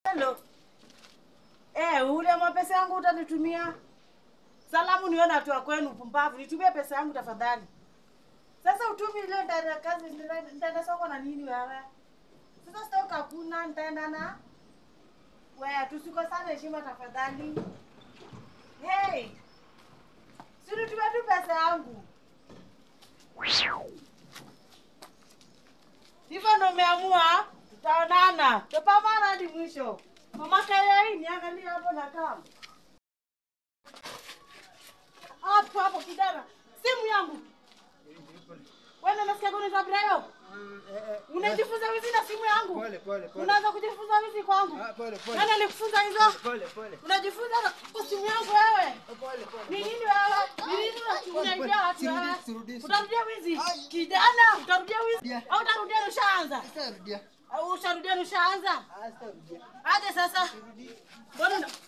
Hello. Eh, ule mwa pesa yangu utanitumia. Salamu niwe natoa kwenu pumbavu. Nitumie pesa yangu tafadhali. Sasa utumi ile ndani ya kazi nitaenda- nitaenda soko na nini wewe? Sasa stoka hakuna nitaenda na wewe tusikosane heshima tafadhali. Hey. Si nitumie tu pesa yangu. Hivyo ndo umeamua? Tutaonana. Tupambana hadi mwisho. Mama Kayai, niangalie hapo na kama. Hapo hapo kijana. Simu yangu. Wewe unasikia kuna tabrayo? Unajifunza wizi na simu yangu? Pole pole pole. Unaanza kujifunza wizi kwangu? Ah, pole pole. Nani alikufunza hizo? Pole pole. Unajifunza na kwa simu yangu wewe? Pole pole. Ni nini wewe? Ni nini una- unaibia watu Sirudi, wewe? sirudi, Utarudia wizi? Ai. Kijana, utarudia wizi? Rudia. Au utarudia na ushaanza? Sitarudia. Au usharudia na ushaanza? Ah, sitarudia. Aje sasa. Mbona una-